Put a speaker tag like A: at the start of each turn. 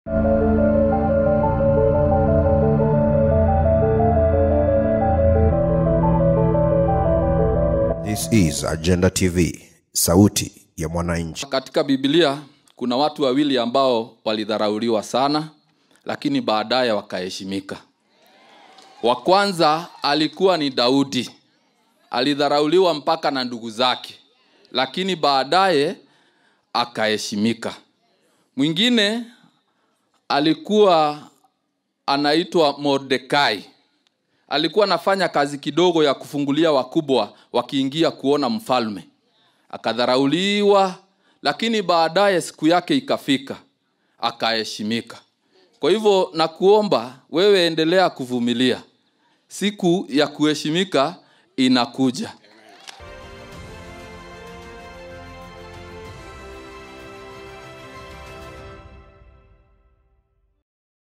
A: This is Agenda TV, sauti ya mwananchi.
B: Katika Biblia kuna watu wawili ambao walidharauliwa sana, lakini baadaye wakaheshimika. Wa kwanza alikuwa ni Daudi, alidharauliwa mpaka na ndugu zake, lakini baadaye akaheshimika. Mwingine alikuwa anaitwa Mordekai, alikuwa anafanya kazi kidogo ya kufungulia wakubwa wakiingia kuona mfalme akadharauliwa, lakini baadaye siku yake ikafika, akaheshimika. Kwa hivyo nakuomba wewe, endelea kuvumilia, siku ya kuheshimika inakuja.